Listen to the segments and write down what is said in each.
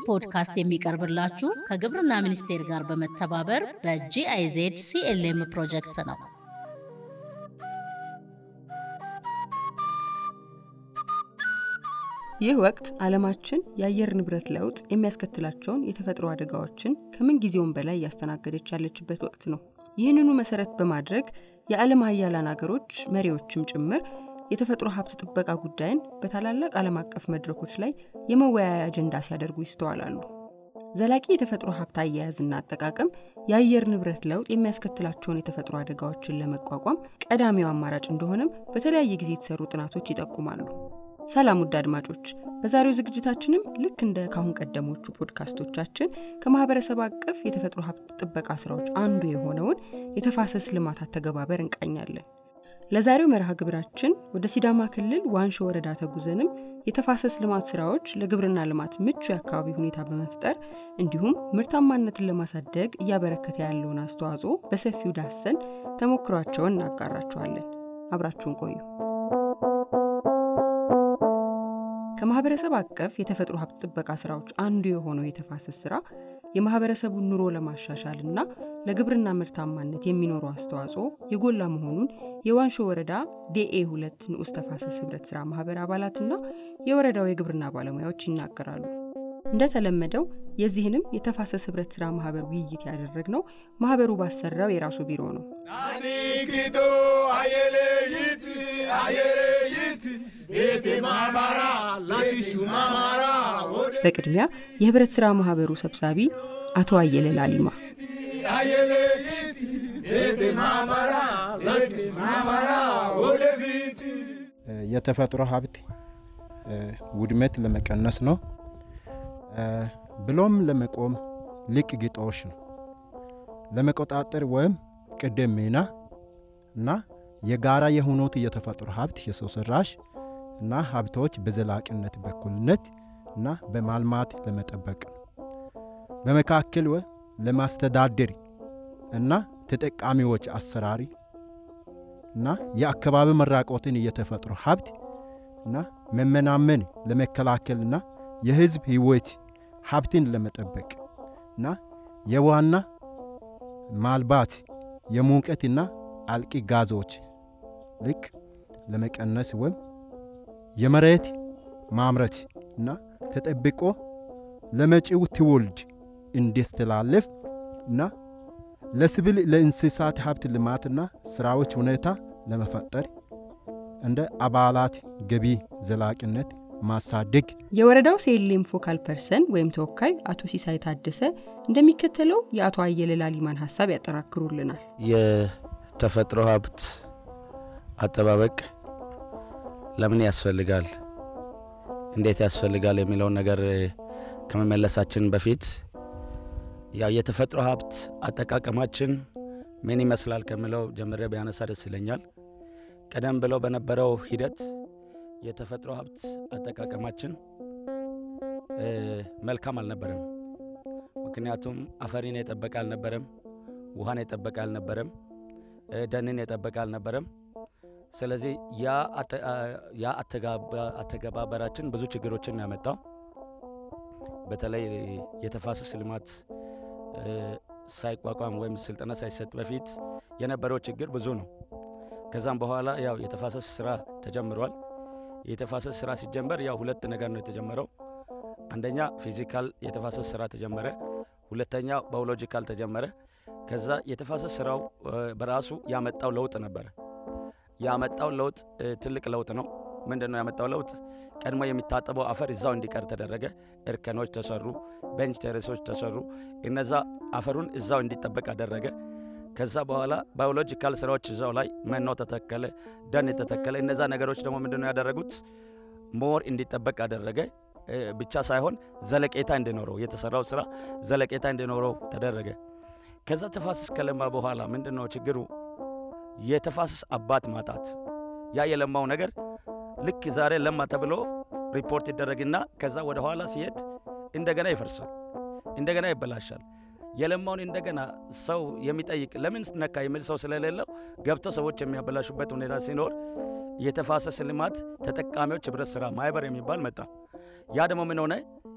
ፖድካስት የሚቀርብላችሁ ከግብርና ሚኒስቴር ጋር በመተባበር በጂአይዜድ ሲኤልኤም ፕሮጀክት ነው። ይህ ወቅት ዓለማችን የአየር ንብረት ለውጥ የሚያስከትላቸውን የተፈጥሮ አደጋዎችን ከምን ጊዜውም በላይ እያስተናገደች ያለችበት ወቅት ነው። ይህንኑ መሰረት በማድረግ የዓለም ሀያላን አገሮች መሪዎችም ጭምር የተፈጥሮ ሀብት ጥበቃ ጉዳይን በታላላቅ ዓለም አቀፍ መድረኮች ላይ የመወያያ አጀንዳ ሲያደርጉ ይስተዋላሉ። ዘላቂ የተፈጥሮ ሀብት አያያዝና አጠቃቀም የአየር ንብረት ለውጥ የሚያስከትላቸውን የተፈጥሮ አደጋዎችን ለመቋቋም ቀዳሚው አማራጭ እንደሆነም በተለያየ ጊዜ የተሰሩ ጥናቶች ይጠቁማሉ። ሰላም ውድ አድማጮች፣ በዛሬው ዝግጅታችንም ልክ እንደ ካሁን ቀደሞቹ ፖድካስቶቻችን ከማህበረሰብ አቀፍ የተፈጥሮ ሀብት ጥበቃ ስራዎች አንዱ የሆነውን የተፋሰስ ልማት አተገባበር እንቃኛለን። ለዛሬው መርሃ ግብራችን ወደ ሲዳማ ክልል ዋንሾ ወረዳ ተጉዘንም የተፋሰስ ልማት ስራዎች ለግብርና ልማት ምቹ የአካባቢ ሁኔታ በመፍጠር እንዲሁም ምርታማነትን ለማሳደግ እያበረከተ ያለውን አስተዋጽኦ በሰፊው ዳሰን ተሞክሯቸውን እናጋራችኋለን። አብራችሁን ቆዩ። ከማህበረሰብ አቀፍ የተፈጥሮ ሀብት ጥበቃ ስራዎች አንዱ የሆነው የተፋሰስ ስራ የማህበረሰቡን ኑሮ ለማሻሻል እና ለግብርና ምርታማነት የሚኖረው አስተዋጽኦ የጎላ መሆኑን የዋንሾ ወረዳ ዴኤ ሁለት ንዑስ ተፋሰስ ህብረት ስራ ማህበር አባላትና የወረዳው የግብርና ባለሙያዎች ይናገራሉ። እንደተለመደው የዚህንም የተፋሰስ ህብረት ስራ ማህበር ውይይት ያደረግነው ማህበሩ ባሰራው የራሱ ቢሮ ነው። በቅድሚያ የህብረት ስራ ማህበሩ ሰብሳቢ አቶ አየለ ላሊማ የተፈጥሮ ሀብት ውድመት ለመቀነስ ነው ብሎም ለመቆም ልቅ ግጦሽ ነው ለመቆጣጠር ወይም ቅድም ሚና እና የጋራ የሆኑት የተፈጥሮ ሀብት የሰው ሰራሽ እና ሀብቶች በዘላቂነት በኩልነት እና በማልማት ለመጠበቅ ነው። በመካከል ወ ለማስተዳደር እና ተጠቃሚዎች አሰራሪ እና የአካባቢ መራቆትን የተፈጥሮ ሀብት እና መመናመን ለመከላከልና የህዝብ ህይወት ሀብትን ለመጠበቅ እና የዋና ማልባት የሙቀትና አልቂ ጋዞች ልክ ለመቀነስ ወይም የመሬት ማምረት እና ተጠብቆ ለመጪው ትውልድ እንዲስተላለፍ እና ለስብል ለእንስሳት ሀብት ልማትና ስራዎች ሁኔታ ለመፈጠር እንደ አባላት ገቢ ዘላቂነት ማሳደግ የወረዳው ሴሌም ፎካል ፐርሰን ወይም ተወካይ አቶ ሲሳይ ታደሰ እንደሚከተለው የአቶ አየለ ላሊማን ሀሳብ ያጠናክሩልናል። የተፈጥሮ ሀብት አጠባበቅ ለምን ያስፈልጋል፣ እንዴት ያስፈልጋል የሚለውን ነገር ከመመለሳችን በፊት ያው የተፈጥሮ ሀብት አጠቃቀማችን ምን ይመስላል ከምለው ጀምሬ ቢያነሳ ደስ ይለኛል። ቀደም ብለው በነበረው ሂደት የተፈጥሮ ሀብት አጠቃቀማችን መልካም አልነበረም። ምክንያቱም አፈሪን የጠበቀ አልነበረም፣ ውሃን የጠበቀ አልነበረም፣ ደንን የጠበቀ አልነበረም። ስለዚህ ያ አተገባበራችን ብዙ ችግሮችን ያመጣው በተለይ የተፋሰስ ልማት ሳይቋቋም ወይም ስልጠና ሳይሰጥ በፊት የነበረው ችግር ብዙ ነው። ከዛም በኋላ ያው የተፋሰስ ስራ ተጀምሯል። የተፋሰስ ስራ ሲጀመር ያው ሁለት ነገር ነው የተጀመረው። አንደኛ ፊዚካል የተፋሰስ ስራ ተጀመረ፣ ሁለተኛ ባዮሎጂካል ተጀመረ። ከዛ የተፋሰስ ስራው በራሱ ያመጣው ለውጥ ነበረ። ያመጣው ለውጥ ትልቅ ለውጥ ነው። ምንድን ነው ያመጣው ለውጥ? ቀድሞ የሚታጠበው አፈር እዛው እንዲቀር ተደረገ። እርከኖች ተሰሩ፣ ቤንች ቴሬሶች ተሰሩ። እነዛ አፈሩን እዛው እንዲጠበቅ አደረገ። ከዛ በኋላ ባዮሎጂካል ስራዎች እዛው ላይ መኖ ተተከለ፣ ደን ተተከለ። እነዛ ነገሮች ደግሞ ምንድን ነው ያደረጉት? ሞር እንዲጠበቅ አደረገ ብቻ ሳይሆን ዘለቄታ እንዲኖረው የተሰራው ስራ ዘለቄታ እንዲኖረው ተደረገ። ከዛ ተፋሰስ ከለማ በኋላ ምንድን ነው ችግሩ? የተፋሰስ አባት ማጣት። ያ የለማው ነገር ልክ ዛሬ ለማ ተብሎ ሪፖርት ይደረግና ከዛ ወደ ኋላ ሲሄድ እንደገና ይፈርሳል፣ እንደገና ይበላሻል። የለማውን እንደገና ሰው የሚጠይቅ ለምን ነካ የሚል ሰው ስለሌለው ገብተው ሰዎች የሚያበላሹበት ሁኔታ ሲኖር የተፋሰስ ልማት ተጠቃሚዎች ህብረት ስራ ማህበር የሚባል መጣ። ያ ደግሞ ምን ሆነ?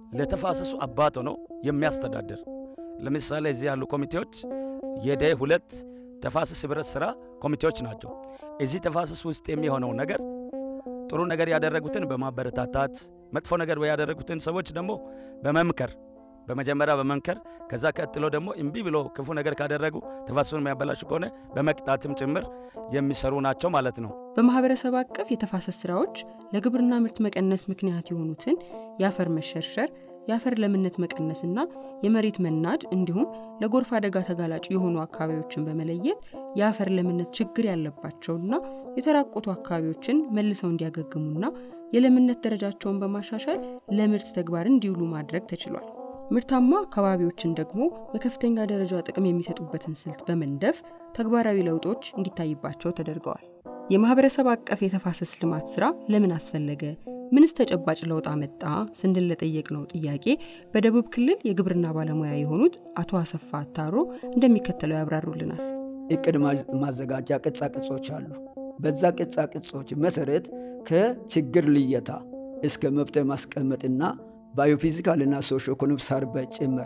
ለተፋሰሱ አባት ሆኖ የሚያስተዳድር ለምሳሌ እዚህ ያሉ ኮሚቴዎች የደይ ሁለት ተፋሰስ ህብረት ስራ ኮሚቴዎች ናቸው። እዚህ ተፋሰስ ውስጥ የሚሆነው ነገር ጥሩ ነገር ያደረጉትን በማበረታታት መጥፎ ነገር ያደረጉትን ሰዎች ደግሞ በመምከር በመጀመሪያ በመምከር ከዛ ቀጥሎ ደግሞ እምቢ ብሎ ክፉ ነገር ካደረጉ ተፋሰሱን የሚያበላሹ ከሆነ በመቅጣትም ጭምር የሚሰሩ ናቸው ማለት ነው። በማህበረሰብ አቀፍ የተፋሰስ ስራዎች ለግብርና ምርት መቀነስ ምክንያት የሆኑትን የአፈር መሸርሸር፣ የአፈር ለምነት መቀነስና የመሬት መናድ እንዲሁም ለጎርፍ አደጋ ተጋላጭ የሆኑ አካባቢዎችን በመለየት የአፈር ለምነት ችግር ያለባቸውና የተራቆቱ አካባቢዎችን መልሰው እንዲያገግሙና የለምነት ደረጃቸውን በማሻሻል ለምርት ተግባር እንዲውሉ ማድረግ ተችሏል። ምርታማ አካባቢዎችን ደግሞ በከፍተኛ ደረጃ ጥቅም የሚሰጡበትን ስልት በመንደፍ ተግባራዊ ለውጦች እንዲታይባቸው ተደርገዋል። የማህበረሰብ አቀፍ የተፋሰስ ልማት ስራ ለምን አስፈለገ? ምንስ ተጨባጭ ለውጥ አመጣ? ስንል ለጠየቅነው ጥያቄ በደቡብ ክልል የግብርና ባለሙያ የሆኑት አቶ አሰፋ አታሮ እንደሚከተለው ያብራሩልናል። እቅድ ማዘጋጃ ቅጻ ቅጾች አሉ። በዛ ቅጻ ቅጾች መሰረት ከችግር ልየታ እስከ መፍትሄ ማስቀመጥና ባዮፊዚካልና ሶሾ ኢኮኖሚክ ሰርቬይ ጭምር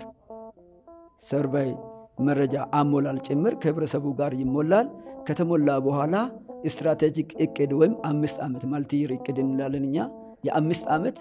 ሰርቬይ መረጃ አሞላል ጭምር ከህብረተሰቡ ጋር ይሞላል። ከተሞላ በኋላ ስትራቴጂክ እቅድ ወይም አምስት ዓመት ማልቲይር እቅድ እንላለን እኛ የአምስት ዓመት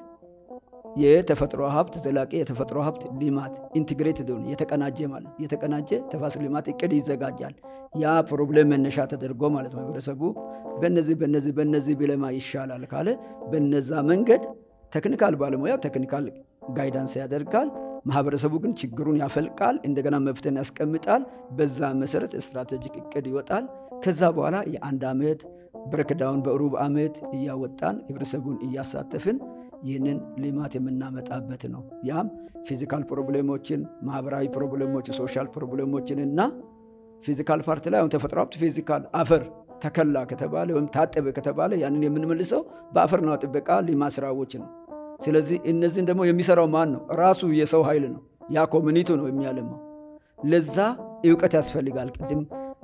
የተፈጥሮ ሀብት ዘላቂ የተፈጥሮ ሀብት ልማት ኢንቴግሬትድ ሆነ የተቀናጀ ማለት የተቀናጀ ተፋሰስ ልማት እቅድ ይዘጋጃል። ያ ፕሮብሌም መነሻ ተደርጎ ማለት ማህበረሰቡ በነዚህ በነዚህ በነዚህ ቢለማ ይሻላል ካለ በነዛ መንገድ ቴክኒካል ባለሙያ ቴክኒካል ጋይዳንስ ያደርጋል። ማህበረሰቡ ግን ችግሩን ያፈልቃል፣ እንደገና መፍትሄን ያስቀምጣል። በዛ መሰረት ስትራቴጂክ እቅድ ይወጣል። ከዛ በኋላ የአንድ ዓመት ብሬክዳውን በሩብ ዓመት እያወጣን ህብረተሰቡን እያሳተፍን ይህንን ልማት የምናመጣበት ነው። ያም ፊዚካል ፕሮብሌሞችን፣ ማህበራዊ ፕሮብሌሞች፣ ሶሻል ፕሮብሌሞችን እና ፊዚካል ፓርት ላይ አሁን ተፈጥሮ ሀብት ፊዚካል አፈር ተከላ ከተባለ ወይም ታጠበ ከተባለ ያንን የምንመልሰው በአፈርና ጥበቃ ልማት ስራዎች ነው። ስለዚህ እነዚህን ደግሞ የሚሰራው ማን ነው? ራሱ የሰው ኃይል ነው። ያ ኮሚኒቲ ነው የሚያለማው። ለዛ እውቀት ያስፈልጋል። ቅድም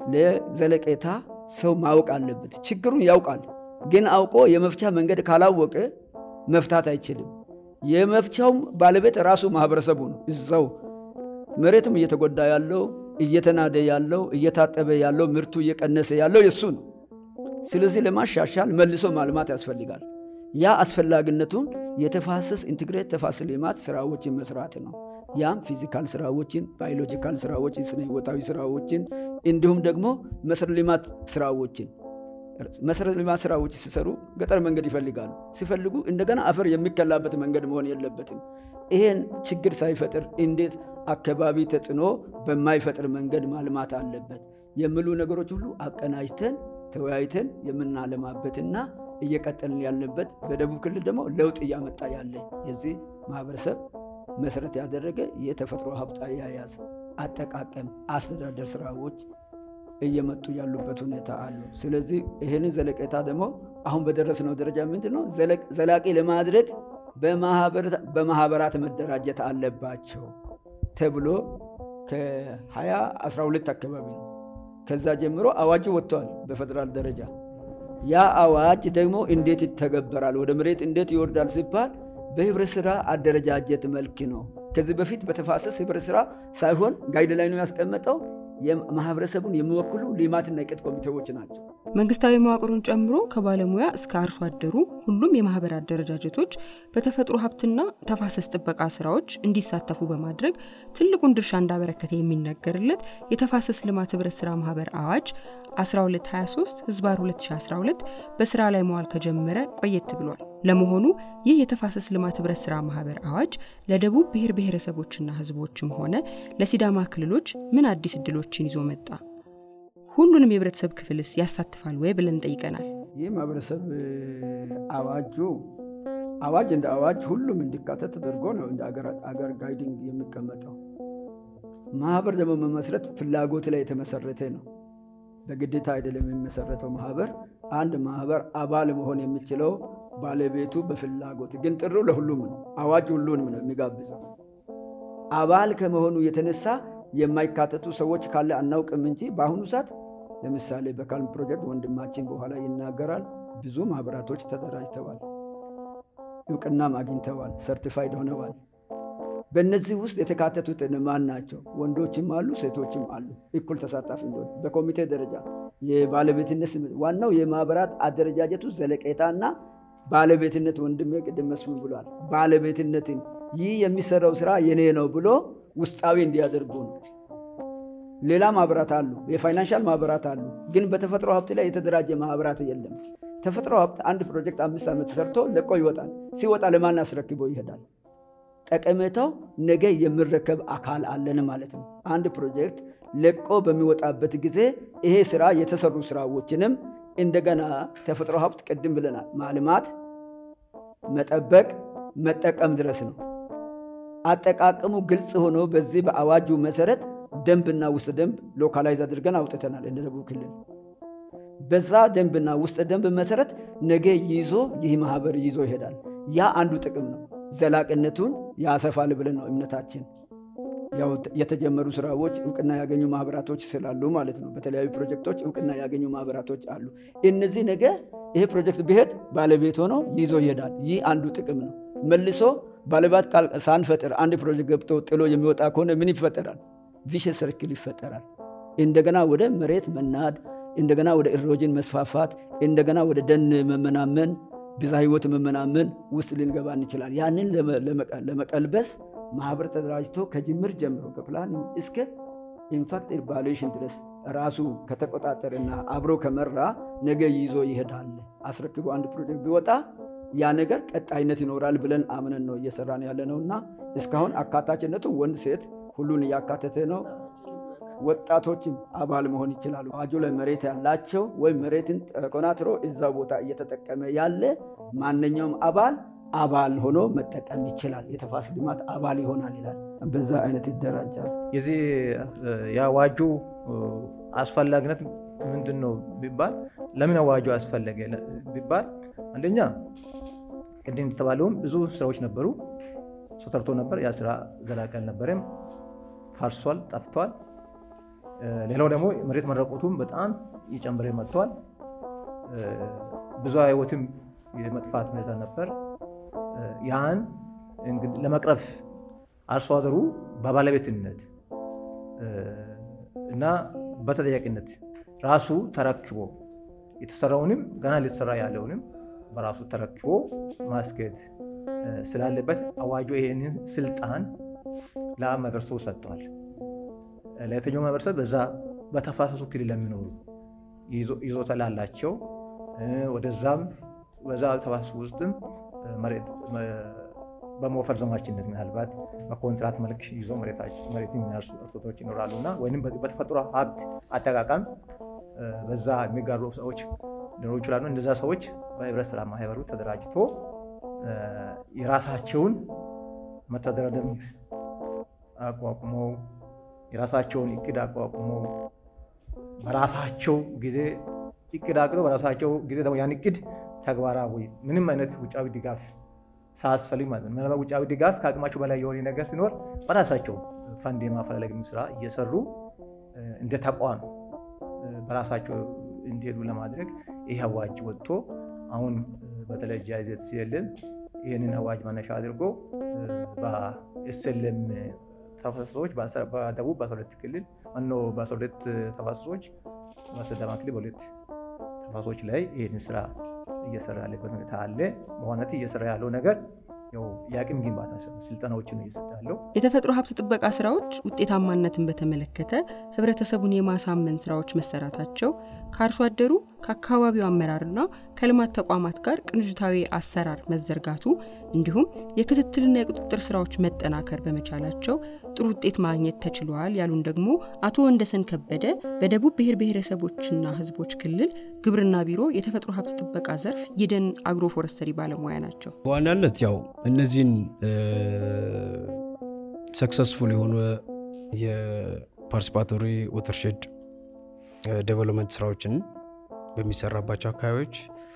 ለዘለቄታ ሰው ማወቅ አለበት። ችግሩን ያውቃል፣ ግን አውቆ የመፍቻ መንገድ ካላወቀ መፍታት አይችልም። የመፍቻውም ባለቤት ራሱ ማህበረሰቡ ነው። እዛው መሬትም እየተጎዳ ያለው እየተናደ ያለው እየታጠበ ያለው ምርቱ እየቀነሰ ያለው የእሱ ነው። ስለዚህ ለማሻሻል መልሶ ማልማት ያስፈልጋል። ያ አስፈላጊነቱን የተፋሰስ ኢንትግሬት ተፋሰስ ልማት ስራዎችን መስራት ነው። ያም ፊዚካል ስራዎችን፣ ባዮሎጂካል ስራዎችን፣ ስነ ህይወታዊ ስራዎችን እንዲሁም ደግሞ መሰረተ ልማት ስራዎችን መሰረተ ልማት ስራዎች ሲሰሩ ገጠር መንገድ ይፈልጋሉ። ሲፈልጉ እንደገና አፈር የሚከላበት መንገድ መሆን የለበትም። ይሄን ችግር ሳይፈጥር እንዴት አካባቢ ተጽዕኖ በማይፈጥር መንገድ ማልማት አለበት የሚሉ ነገሮች ሁሉ አቀናጅተን ተወያይተን የምናለማበትና እየቀጠልን ያለበት በደቡብ ክልል ደግሞ ለውጥ እያመጣ ያለ የዚህ ማህበረሰብ መሰረት ያደረገ የተፈጥሮ ሀብት አያያዝ፣ አጠቃቀም፣ አስተዳደር ስራዎች እየመጡ ያሉበት ሁኔታ አሉ። ስለዚህ ይህንን ዘለቄታ ደግሞ አሁን በደረስነው ደረጃ ምንድን ነው ዘላቂ ለማድረግ በማህበራት መደራጀት አለባቸው ተብሎ ከ2012 አካባቢ ነው። ከዛ ጀምሮ አዋጁ ወጥቷል በፌደራል ደረጃ። ያ አዋጅ ደግሞ እንዴት ይተገበራል፣ ወደ መሬት እንዴት ይወርዳል ሲባል በህብረት ስራ አደረጃጀት መልክ ነው። ከዚህ በፊት በተፋሰስ ህብረት ስራ ሳይሆን ጋይድ ላይ ነው ያስቀመጠው ማህበረሰቡን የሚወክሉ ልማትና እቅድ ኮሚቴዎች ናቸው። መንግስታዊ መዋቅሩን ጨምሮ ከባለሙያ እስከ አርሶ አደሩ ሁሉም የማህበር አደረጃጀቶች በተፈጥሮ ሀብትና ተፋሰስ ጥበቃ ስራዎች እንዲሳተፉ በማድረግ ትልቁን ድርሻ እንዳበረከተ የሚነገርለት የተፋሰስ ልማት ህብረት ስራ ማህበር አዋጅ 1223 ህዝባር 2012 በስራ ላይ መዋል ከጀመረ ቆየት ብሏል። ለመሆኑ ይህ የተፋሰስ ልማት ህብረት ስራ ማህበር አዋጅ ለደቡብ ብሔር ብሔረሰቦችና ህዝቦችም ሆነ ለሲዳማ ክልሎች ምን አዲስ እድሎችን ይዞ መጣ? ሁሉንም የህብረተሰብ ክፍልስ ያሳትፋል ወይ ብለን ጠይቀናል። ይህ ማህበረሰብ አዋጁ አዋጅ እንደ አዋጅ ሁሉም እንዲካተት ተደርጎ ነው እንደ አገር ጋይዲንግ የሚቀመጠው። ማህበር ደግሞ መመስረት ፍላጎት ላይ የተመሰረተ ነው። በግዴታ አይደለም የሚመሰረተው ማህበር። አንድ ማህበር አባል መሆን የሚችለው ባለቤቱ በፍላጎት ግን ጥሩ ለሁሉም ነው። አዋጅ ሁሉንም ነው የሚጋብዘው። አባል ከመሆኑ የተነሳ የማይካተቱ ሰዎች ካለ አናውቅም እንጂ በአሁኑ ሰዓት ለምሳሌ በካልም ፕሮጀክት ወንድማችን በኋላ ይናገራል። ብዙ ማህበራቶች ተደራጅተዋል፣ እውቅናም አግኝተዋል፣ ሰርቲፋይድ ሆነዋል። በእነዚህ ውስጥ የተካተቱት ማን ናቸው? ወንዶችም አሉ፣ ሴቶችም አሉ። እኩል ተሳታፊ እንደሆነ በኮሚቴ ደረጃ የባለቤትነት ስሜት ዋናው የማህበራት አደረጃጀቱ ዘለቄታና ባለቤትነት ወንድሜ ቅድም መስፍን ብሏል። ባለቤትነትን ይህ የሚሰራው ስራ የኔ ነው ብሎ ውስጣዊ እንዲያደርጉ ነው። ሌላ ማህበራት አሉ፣ የፋይናንሻል ማህበራት አሉ። ግን በተፈጥሮ ሀብት ላይ የተደራጀ ማህበራት የለም። ተፈጥሮ ሀብት አንድ ፕሮጀክት አምስት ዓመት ሰርቶ ለቆ ይወጣል። ሲወጣ ለማን አስረክቦ ይሄዳል? ጠቀሜታው ነገ የሚረከብ አካል አለን ማለት ነው። አንድ ፕሮጀክት ለቆ በሚወጣበት ጊዜ ይሄ ስራ የተሰሩ ስራዎችንም እንደገና ተፈጥሮ ሀብት ቅድም ብለናል፣ ማልማት፣ መጠበቅ፣ መጠቀም ድረስ ነው። አጠቃቀሙ ግልጽ ሆኖ በዚህ በአዋጁ መሰረት ደንብና ውስጥ ደንብ ሎካላይዝ አድርገን አውጥተናል እንደ ደቡብ ክልል። በዛ ደንብና ውስጥ ደንብ መሰረት ነገ ይዞ ይህ ማህበር ይዞ ይሄዳል። ያ አንዱ ጥቅም ነው። ዘላቅነቱን ያሰፋል ብለን ነው እምነታችን። ያው የተጀመሩ ስራዎች እውቅና ያገኙ ማህበራቶች ስላሉ ማለት ነው። በተለያዩ ፕሮጀክቶች እውቅና ያገኙ ማህበራቶች አሉ። እነዚህ ነገ ይሄ ፕሮጀክት ቢሄድ ባለቤት ሆኖ ይዞ ይሄዳል። ይህ አንዱ ጥቅም ነው። መልሶ ባለባት ሳንፈጥር አንድ ፕሮጀክት ገብቶ ጥሎ የሚወጣ ከሆነ ምን ይፈጠራል? ቪሸስ ሰርክል ይፈጠራል። እንደገና ወደ መሬት መናድ፣ እንደገና ወደ ኢሮጅን መስፋፋት፣ እንደገና ወደ ደን መመናመን፣ ብዝሃ ህይወት መመናመን ውስጥ ልንገባ እንችላል። ያንን ለመቀልበስ ማህበር ተደራጅቶ ከጅምር ጀምሮ ከፕላን እስከ ኢምፓክት ኢቫሉዌሽን ድረስ ራሱ ከተቆጣጠረና አብሮ ከመራ ነገ ይዞ ይሄዳል። አስረክቦ አንድ ፕሮጀክት ቢወጣ ያ ነገር ቀጣይነት ይኖራል ብለን አምነን ነው እየሰራን ያለ ነው እና እስካሁን አካታችነቱ ወንድ ሴት ሁሉን እያካተተ ነው። ወጣቶችም አባል መሆን ይችላሉ። አዋጁ ላይ መሬት ያላቸው ወይም መሬትን ተቆናትሮ እዛ ቦታ እየተጠቀመ ያለ ማንኛውም አባል አባል ሆኖ መጠቀም ይችላል። የተፋሰስ ልማት አባል ይሆናል ይላል። በዛ አይነት ይደራጃል። የዚህ የአዋጁ አስፈላጊነት ምንድን ነው ቢባል ለምን አዋጁ አስፈለገ ቢባል አንደኛ ቅድም እንደተባለውም ብዙ ስራዎች ነበሩ፣ ተሰርቶ ነበር። ያ ስራ ዘላቂ አልነበረም፣ ፈርሷል፣ ጠፍቷል። ሌላው ደግሞ መሬት መረቆቱም በጣም እየጨመረ መጥቷል። ብዙ ህይወትም የመጥፋት ሁኔታ ነበር። ያን ለመቅረፍ አርሶ አደሩ በባለቤትነት እና በተጠያቂነት ራሱ ተረክቦ የተሰራውንም ገና ሊሰራ ያለውንም በራሱ ተረክቦ ማስኬድ ስላለበት አዋጁ ይሄንን ስልጣን ለማህበረሰቡ ሰጥቷል። ለየትኛው ማህበረሰብ በዛ በተፋሰሱ ክልል ለሚኖሩ ይዞታ ላላቸው ወደዛም በዛ ተፋሰሱ ውስጥም በሞፈር ዘማችነት ምናልባት በኮንትራት መልክ ይዞ መሬት የሚያርሱ አርሶቶች ይኖራሉ እና ወይም በተፈጥሮ ሀብት አጠቃቀም በዛ የሚጋሩ ሰዎች ሊኖሩ ይችላሉ። እንደዛ ሰዎች በህብረት ስራ ማህበሩ ተደራጅቶ የራሳቸውን መተዳደሪያ ደንብ አቋቁመው የራሳቸውን እቅድ አቋቁመው በራሳቸው ጊዜ እቅድ አቅደው በራሳቸው ጊዜ ደግሞ ያን እቅድ ተግባራዊ ምንም አይነት ውጫዊ ድጋፍ ሳያስፈልግ ማለት ነው። ምናልባት ውጫዊ ድጋፍ ከአቅማቸው በላይ የሆነ ነገር ሲኖር በራሳቸው ፈንድ የማፈላለግ ስራ እየሰሩ እንደ ተቋም በራሳቸው እንዲሄዱ ለማድረግ ይህ አዋጅ ወጥቶ አሁን በተለይ ጃይዘት ሲልም ይህንን አዋጅ መነሻ አድርጎ በኤስኤልኤም ተፋሰሶች በደቡብ በ12 ክልል ማኖ በ12 ተፋሰሶች በሲዳማ ክልል በሁለት ተፋሰሶች ላይ ይህንን ስራ እየሰራ ያለበት ሁኔታ አለ። በዋናነት እየሰራ ያለው ነገር የአቅም ግንባታ ስልጠናዎችን ነው እየሰጠ ያለው። የተፈጥሮ ሀብት ጥበቃ ስራዎች ውጤታማነትን በተመለከተ ህብረተሰቡን የማሳመን ስራዎች መሰራታቸው ከአርሶ አደሩ ከአካባቢው አመራርና ከልማት ተቋማት ጋር ቅንጅታዊ አሰራር መዘርጋቱ እንዲሁም የክትትልና የቁጥጥር ስራዎች መጠናከር በመቻላቸው ጥሩ ውጤት ማግኘት ተችሏል ያሉን ደግሞ አቶ ወንደሰን ከበደ በደቡብ ብሔር ብሔረሰቦችና ህዝቦች ክልል ግብርና ቢሮ የተፈጥሮ ሀብት ጥበቃ ዘርፍ የደን አግሮ ፎረስተሪ ባለሙያ ናቸው። በዋናነት ያው እነዚህን ሰክሰስፉል የሆኑ የፓርቲሲፓቶሪ ወተርሼድ ዴቨሎፕመንት ስራዎችን በሚሰራባቸው አካባቢዎች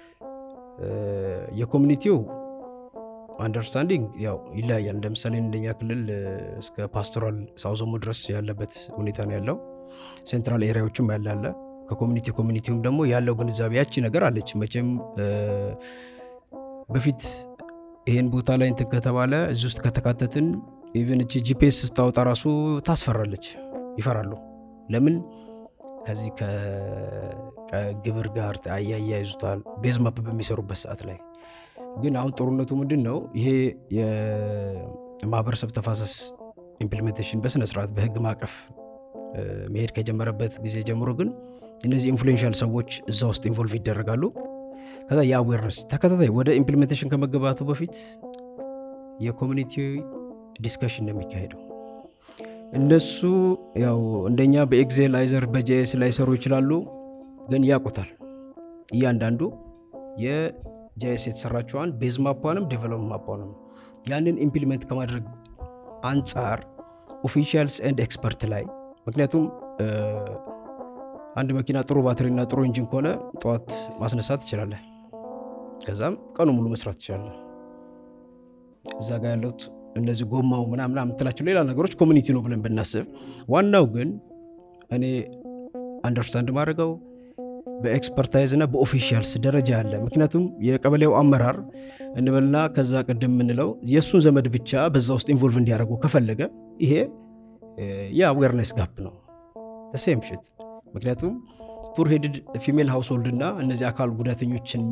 የኮሚኒቲው አንደርስታንዲንግ ያው ይለያያል። ለምሳሌ እንደኛ ክልል እስከ ፓስቶራል ሳውዞሞ ድረስ ያለበት ሁኔታ ነው ያለው። ሴንትራል ኤሪያዎችም ያላለ ከኮሚኒቲ ኮሚኒቲውም ደግሞ ያለው ግንዛቤ ያቺ ነገር አለች። መቼም በፊት ይሄን ቦታ ላይ እንትን ከተባለ እዚህ ውስጥ ከተካተትን ኢቨን እቺ ጂፒኤስ ስታወጣ ራሱ ታስፈራለች፣ ይፈራሉ። ለምን ከዚህ ከግብር ጋር አያያይዙታል ቤዝ ማፕ በሚሰሩበት ሰዓት ላይ ግን አሁን ጦርነቱ ምንድን ነው? ይሄ የማህበረሰብ ተፋሰስ ኢምፕሊሜንቴሽን በስነ ስርዓት በህግ ማዕቀፍ መሄድ ከጀመረበት ጊዜ ጀምሮ ግን እነዚህ ኢንፍሉዌንሻል ሰዎች እዛ ውስጥ ኢንቮልቭ ይደረጋሉ። ከዛ የአዌርነስ ተከታታይ ወደ ኢምፕሊሜንቴሽን ከመገባቱ በፊት የኮሚኒቲ ዲስከሽን ነው የሚካሄደው። እነሱ ያው እንደኛ በኤክሴል አይዘር በጄኤስ ላይሰሩ ይችላሉ፣ ግን ያውቁታል እያንዳንዱ የጄኤስ የተሰራቸዋን ቤዝ ማፓንም ዴቨሎፕ ማፓንም ያንን ኢምፕሊሜንት ከማድረግ አንጻር ኦፊሻልስ ኤንድ ኤክስፐርት ላይ ምክንያቱም አንድ መኪና ጥሩ ባትሪና ጥሩ ኢንጂን ከሆነ ጠዋት ማስነሳት ትችላለህ። ከዛም ቀኑ ሙሉ መስራት ትችላለህ። እዛ ጋር ያሉት እነዚህ ጎማው ምናምን የምትላቸው ሌላ ነገሮች ኮሚኒቲ ነው ብለን ብናስብ፣ ዋናው ግን እኔ አንደርስታንድ ማድረገው በኤክስፐርታይዝ እና በኦፊሻልስ ደረጃ አለ። ምክንያቱም የቀበሌው አመራር እንበልና ከዛ ቅድም የምንለው የእሱን ዘመድ ብቻ በዛ ውስጥ ኢንቮልቭ እንዲያደርጉ ከፈለገ ይሄ የአዌርነስ ጋፕ ነው ሴም ሽት ምክንያቱም ፑር ሄድድ ፊሜል ሃውስሆልድ እና እነዚህ አካል ጉዳተኞችን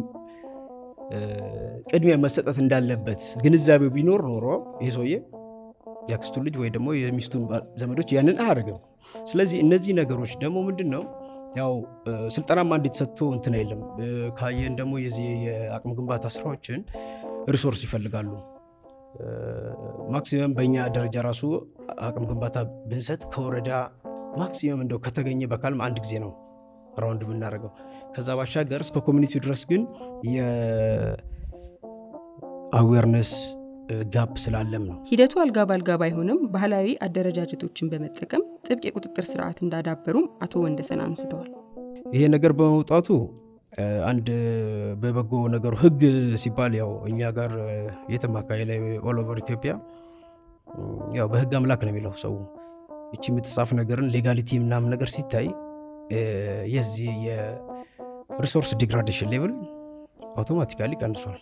ቅድሚያ መሰጠት እንዳለበት ግንዛቤው ቢኖር ኖሮ ይህ ሰውዬ የአክስቱን ልጅ ወይ ደግሞ የሚስቱን ዘመዶች ያንን አያደርግም። ስለዚህ እነዚህ ነገሮች ደግሞ ምንድን ነው ያው ስልጠናማ እንዴት ሰጥቶ እንትን አይልም። ካየን ደግሞ የዚህ የአቅም ግንባታ ስራዎችን ሪሶርስ ይፈልጋሉ። ማክሲመም በእኛ ደረጃ ራሱ አቅም ግንባታ ብንሰጥ ከወረዳ ማክሲመም እንደው ከተገኘ በካልም አንድ ጊዜ ነው ራውንድ የምናደርገው። ከዛ ባሻገር እስከ ኮሚኒቲው ድረስ ግን የአዌርነስ ጋፕ ስላለም ነው። ሂደቱ አልጋ ባልጋ ባይሆንም ባህላዊ አደረጃጀቶችን በመጠቀም ጥብቅ የቁጥጥር ስርዓት እንዳዳበሩም አቶ ወንደሰን አንስተዋል። ይሄ ነገር በመውጣቱ አንድ በበጎ ነገሩ ህግ ሲባል ያው እኛ ጋር የትም አካባቢ ላይ ኦል ኦቨር ኢትዮጵያ ያው በህግ አምላክ ነው የሚለው ሰው ይቺ የምትጻፍ ነገርን ሌጋሊቲ ምናምን ነገር ሲታይ የዚህ የሪሶርስ ዲግራዴሽን ሌቭል አውቶማቲካሊ ቀንሷል።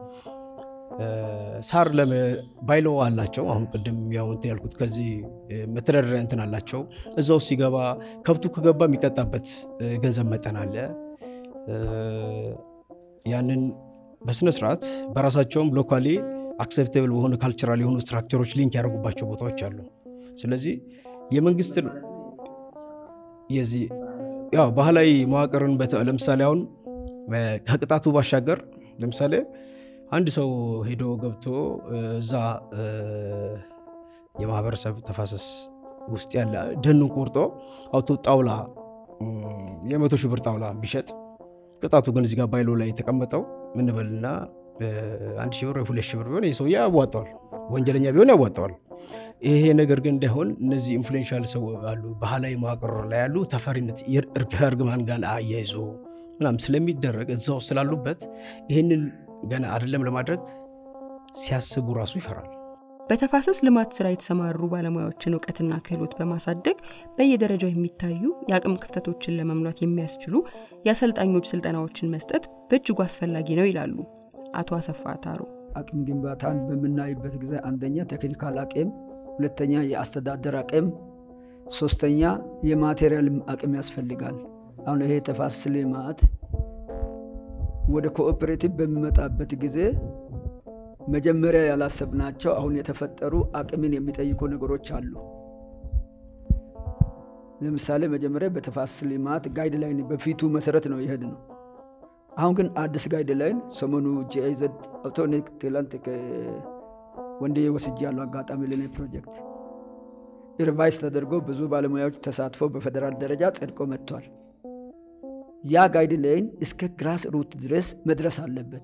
ሳር ባይሎ አላቸው። አሁን ቅድም ያው እንትን ያልኩት ከዚህ መተዳደሪያ እንትን አላቸው። እዛ ውስጥ ሲገባ ከብቱ ከገባ የሚቀጣበት ገንዘብ መጠን አለ። ያንን በስነ ስርዓት በራሳቸውም ሎካሊ አክሴፕቴብል በሆኑ ካልቸራል የሆኑ ስትራክቸሮች ሊንክ ያደርጉባቸው ቦታዎች አሉ። ስለዚህ የመንግስት የዚህ ያው ባህላዊ መዋቅርን ለምሳሌ አሁን ከቅጣቱ ባሻገር ለምሳሌ አንድ ሰው ሄዶ ገብቶ እዛ የማህበረሰብ ተፋሰስ ውስጥ ያለ ደኑን ቆርጦ አውቶ ጣውላ የመቶ ሺህ ብር ጣውላ ቢሸጥ ቅጣቱ ግን እዚህ ጋር ባይሎ ላይ የተቀመጠው ምንበልና አንድ ሺህ ብር ወይ ሁለት ሺህ ብር ቢሆን ይህ ሰውዬ ያዋጠዋል፣ ወንጀለኛ ቢሆን ያዋጠዋል። ይሄ ነገር ግን እንዳይሆን እነዚህ ኢንፍሉዌንሻል ሰው አሉ፣ ባህላዊ መዋቅር ላይ ያሉ ተፈሪነት እርግማን ጋር አያይዞ ምናምን ስለሚደረግ እዛ ውስጥ ስላሉበት ይህንን ገና አይደለም ለማድረግ ሲያስቡ ራሱ ይፈራል። በተፋሰስ ልማት ስራ የተሰማሩ ባለሙያዎችን እውቀትና ክህሎት በማሳደግ በየደረጃው የሚታዩ የአቅም ክፍተቶችን ለመሙላት የሚያስችሉ የአሰልጣኞች ስልጠናዎችን መስጠት በእጅጉ አስፈላጊ ነው ይላሉ አቶ አሰፋ ታሩ። አቅም ግንባታን በምናይበት ጊዜ አንደኛ ቴክኒካል አቅም፣ ሁለተኛ የአስተዳደር አቅም፣ ሶስተኛ የማቴሪያል አቅም ያስፈልጋል። አሁን ይሄ ተፋሰስ ልማት ወደ ኮኦፐሬቲቭ በሚመጣበት ጊዜ መጀመሪያ ያላሰብናቸው አሁን የተፈጠሩ አቅምን የሚጠይቁ ነገሮች አሉ። ለምሳሌ መጀመሪያ በተፋሰስ ልማት ጋይድ ላይን በፊቱ መሰረት ነው የሄድ ነው። አሁን ግን አዲስ ጋይድ ላይን ሰሞኑ ጂአይዘድ አውቶኒክ ትላንት ወንድዬ ወስጄ ያለው አጋጣሚ ለኔ ፕሮጀክት ሪቫይስ ተደርጎ ብዙ ባለሙያዎች ተሳትፎ በፌዴራል ደረጃ ጸድቆ መጥቷል። ያ ጋይድ ላይን እስከ ግራስ ሩት ድረስ መድረስ አለበት።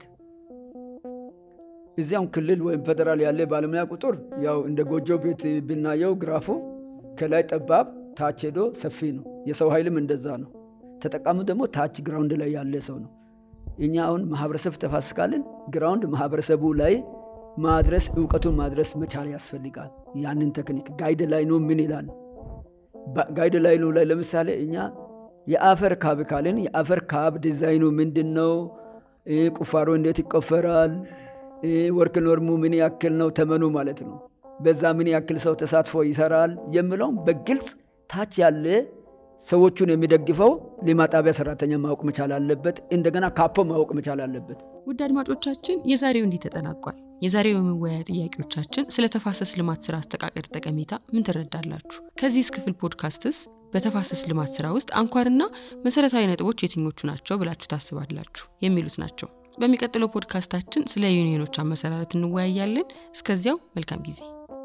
እዚያም ክልል ወይም ፌዴራል ያለ ባለሙያ ቁጥር ያው እንደ ጎጆ ቤት ብናየው ግራፉ ከላይ ጠባብ ታች ሄዶ ሰፊ ነው። የሰው ኃይልም እንደዛ ነው። ተጠቃሚው ደግሞ ታች ግራውንድ ላይ ያለ ሰው ነው። እኛ አሁን ማህበረሰብ ተፋሰስ ካልን ግራውንድ ማህበረሰቡ ላይ ማድረስ እውቀቱን ማድረስ መቻል ያስፈልጋል። ያንን ቴክኒክ ጋይድ ላይኑ ምን ይላል? ጋይድ ላይኑ ላይ ለምሳሌ እኛ የአፈር ካብ ካልን የአፈር ካብ ዲዛይኑ ምንድን ነው? ቁፋሮ እንዴት ይቆፈራል? ወርክ ኖርሙ ምን ያክል ነው? ተመኑ ማለት ነው። በዛ ምን ያክል ሰው ተሳትፎ ይሰራል የሚለውም በግልጽ ታች ያለ ሰዎቹን የሚደግፈው ልማት ጣቢያ ሰራተኛ ማወቅ መቻል አለበት። እንደገና ካፖ ማወቅ መቻል አለበት። ውድ አድማጮቻችን የዛሬው እንዲህ ተጠናቋል። የዛሬው የመወያያ ጥያቄዎቻችን ስለ ተፋሰስ ልማት ስራ አስተቃቀድ ጠቀሜታ ምን ትረዳላችሁ? ከዚህ ክፍል ፖድካስትስ በተፋሰስ ልማት ስራ ውስጥ አንኳርና መሰረታዊ ነጥቦች የትኞቹ ናቸው ብላችሁ ታስባላችሁ? የሚሉት ናቸው። በሚቀጥለው ፖድካስታችን ስለ ዩኒየኖች አመሰራረት እንወያያለን። እስከዚያው መልካም ጊዜ።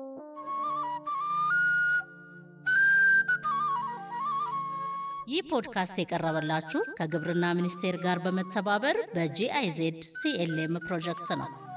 ይህ ፖድካስት የቀረበላችሁ ከግብርና ሚኒስቴር ጋር በመተባበር በጂአይዜድ ሲኤልኤም ፕሮጀክት ነው።